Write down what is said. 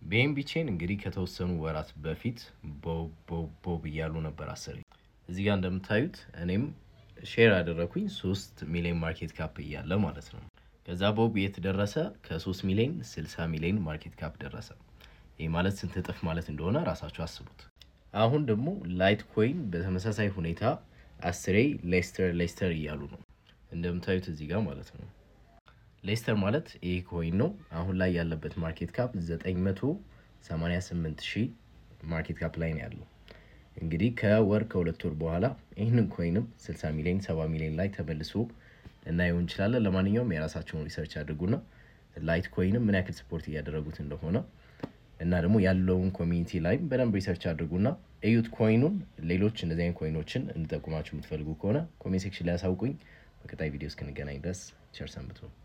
ቢኤንቢ ቼን እንግዲህ ከተወሰኑ ወራት በፊት ቦብ ቦብ ቦብ እያሉ ነበር አስር እዚህ ጋር እንደምታዩት እኔም ሼር ያደረኩኝ ሶስት ሚሊዮን ማርኬት ካፕ እያለ ማለት ነው። ከዛ ቦብ የት ደረሰ? ከሶስት ሚሊዮን ስልሳ ሚሊዮን ማርኬት ካፕ ደረሰ። ይህ ማለት ስንት እጥፍ ማለት እንደሆነ ራሳችሁ አስቡት። አሁን ደግሞ ላይት ኮይን በተመሳሳይ ሁኔታ አስሬ ሌስተር ሌስተር እያሉ ነው እንደምታዩት እዚህ ጋር ማለት ነው። ሌስተር ማለት ይህ ኮይን ነው። አሁን ላይ ያለበት ማርኬት ካፕ 988 ሺህ ማርኬት ካፕ ላይ ነው ያለው። እንግዲህ ከወር ከሁለት ወር በኋላ ይህንን ኮይንም 60 ሚሊዮን 70 ሚሊዮን ላይ ተመልሶ ልናየው እንችላለን። ለማንኛውም የራሳቸውን ሪሰርች አድርጉና ላይት ኮይንም ምን ያክል ስፖርት እያደረጉት እንደሆነ እና ደግሞ ያለውን ኮሚኒቲ ላይም በደንብ ሪሰርች አድርጉና እዩት ኮይኑን። ሌሎች እንደዚህ አይነት ኮይኖችን እንጠቁማችሁ የምትፈልጉ ከሆነ ኮሜንት ሴክሽን ላይ ያሳውቁኝ። በቀጣይ ቪዲዮ እስክንገናኝ ድረስ ቸር ሰንብቱ።